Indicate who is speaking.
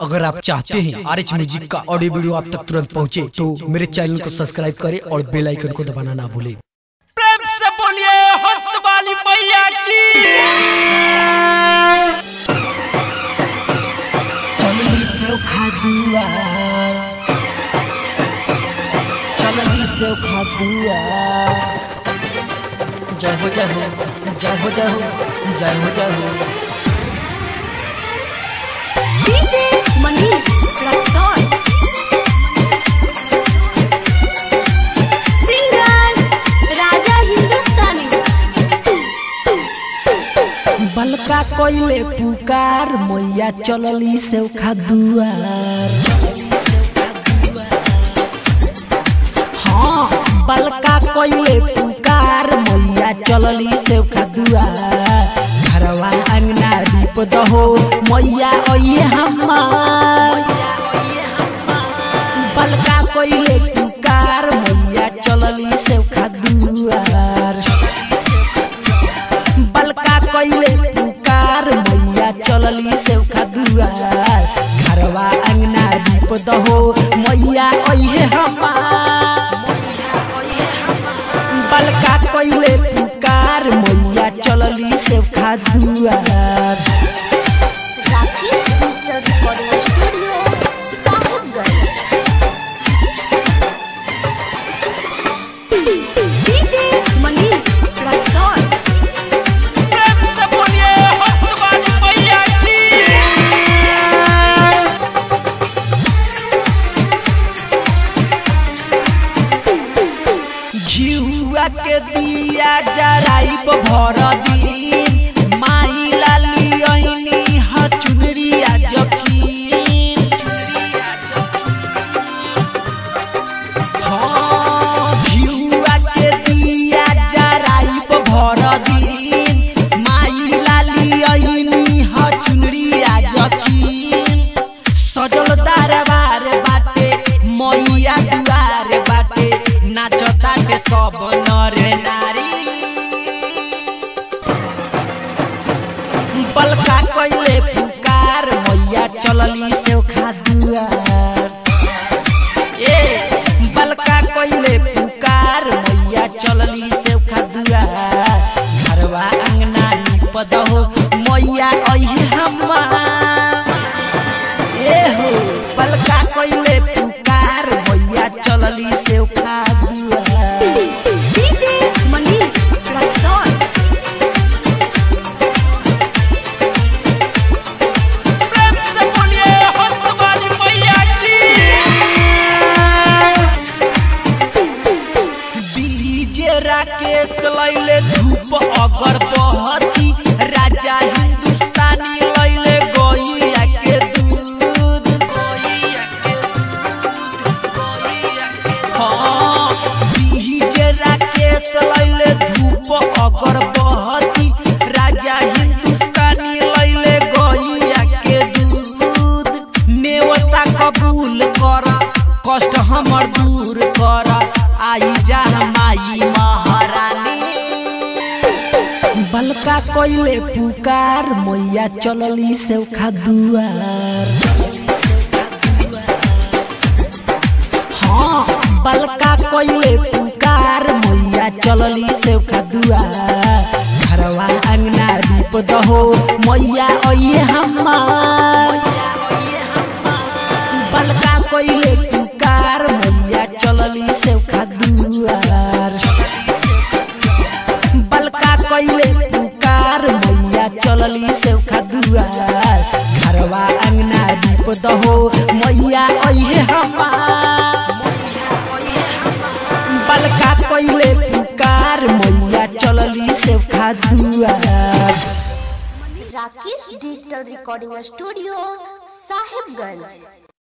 Speaker 1: अगर आप चाहते हैं आर एच म्यूजिक का ऑडियो वीडियो आप तक तुरंत पहुंचे तो मेरे चैनल को सब्सक्राइब करें और बेल आइकन को दबाना ना भूलें
Speaker 2: प्रेम से बोलिए हंस वाली मैया की
Speaker 3: चलनी से खादुआ चलनी से खादुआ जय हो जय हो जय हो जय हो जय हो जय हो
Speaker 4: डीजे मनीष रक्सौल सिंगर राजा हिंदुस्तानी
Speaker 3: बलका कोइले पुकार मैया चलली से खादुआर हाँ बलका कोइले पुकार मैया चलली से खादुआर घरवा अंगना दीप दहो मैया ओये हमार बलका कोइले पुकार मैया चलली से खादुआर बलका कइले पुकार मैया चलली से दुआर घरवा अंगना दीप दहो मैया अइहे हमार बलका कइले पुकार मैया चलली से दुआर
Speaker 4: Rakesh digital recording studio Sahibganj DJ Manish Raxaul
Speaker 2: प्रेम से बोलिए हंस वाली मैया की
Speaker 3: घिउआ के दिया जराइब भर दिन माई लाली ऐनी ह चुनरिया जकीन हाँ, घिउआ के दिया जराइब भर दिन माई लाली ऐनी ह चुनरिया जकीन सजल दरबार बाटे मैया दुआर बाटे नाचताटे सब नर नारी बलका कइले पुकार मैया चलली से दुआर ए बलका कइले पुकार मैया चलली से दुआर घरवा अंगना निप दहो मैया अइहे हमार ए हो पलका कइले पुकार भैया चलली से खाजुआ
Speaker 4: डीजे मनीष रक्सौल
Speaker 2: प्रेम से बोलिए हंस वाली मैया की
Speaker 3: डीजे राकेश लैले धूप अगर बहती राजा हिंदुस्तानी लैले गैया के दूध गैया के दूध गैया के हाँ डीजे राकेश लैले धूप अगर बहती राजा हिंदुस्तानी लैले गैया के दूध नेवता कबूल कर कष्ट हमर दूर कर आई जा माई महारानी बलका कइले पुकार मैया चलली से दुआर हाँ बलका कइले पुकार मैया चलली से दुआर घरवा अंगना दीप दहो मैया अइहे हमार बलका कइले पुकार मैया चलली से दुआर बलका कइले पुकार मैया चलली से दुआर घरवा अंगना दीप दहो मैया अइहे हमार बलका कइले पुकार मैया चलली से दुआर
Speaker 4: Rakesh digital recording studio Sahibganj